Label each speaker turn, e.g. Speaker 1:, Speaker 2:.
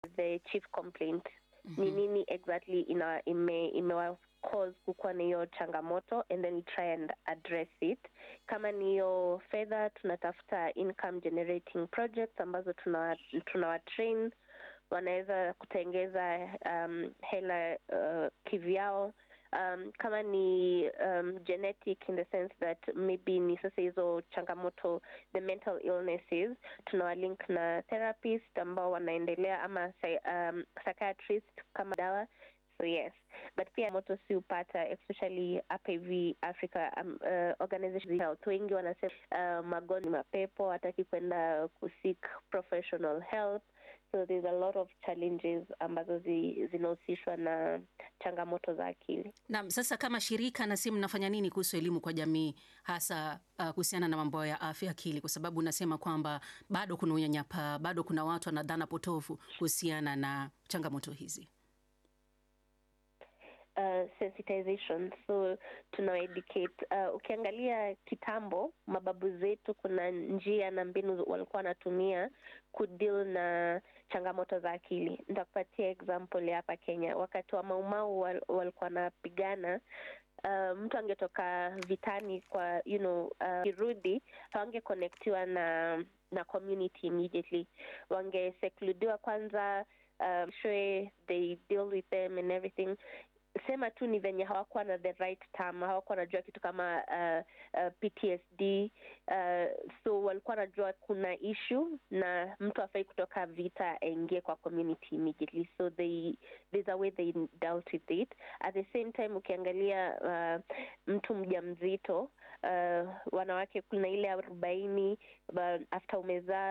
Speaker 1: the chief complaint ni nini exactly ina ime, imewa cause kukuwa na hiyo changamoto and then we try and address it kama ni hiyo fedha tunatafuta income generating projects ambazo tuna tunawa train wanaweza kutengeza um, hela uh, kivyao um, kama ni um, genetic in the sense that maybe ni sasa hizo changamoto the mental illnesses tunawalink na therapist ambao wanaendelea ama um, psychiatrist kama dawa so yes but pia moto si upata especially hapa hivi africa um, uh, organization health wengi wanasema uh, magonjwa mapepo hataki kwenda kuseek professional help so there's a lot of challenges ambazo zi, zinahusishwa na changamoto za akili
Speaker 2: Naam, sasa kama shirika na si mnafanya nini kuhusu elimu kwa jamii hasa uh, kuhusiana na mambo ya afya akili, kwa sababu unasema kwamba bado kuna unyanyapaa, bado kuna watu wana dhana potofu kuhusiana na changamoto hizi.
Speaker 1: Uh, sensitization so tuna educate uh, ukiangalia kitambo mababu zetu kuna njia na mbinu walikuwa wanatumia kudeal na changamoto za akili nitakupatia example ya hapa kenya wakati wa maumau wal, walikuwa wanapigana Uh, mtu angetoka vitani kwa you know uh, kirudi hawangekonektiwa na na community immediately wangesekludiwa kwanza um, sure they deal with them and everything sema tu ni venye hawakuwa na the right term hawakuwa wanajua kitu kama uh, uh, ptsd uh, so walikuwa wanajua kuna issue na mtu afai kutoka vita aingie kwa community immediately so they there's a way they dealt with it at the same time ukiangalia uh, mtu mja mzito uh, wanawake kuna ile arobaini after umezaa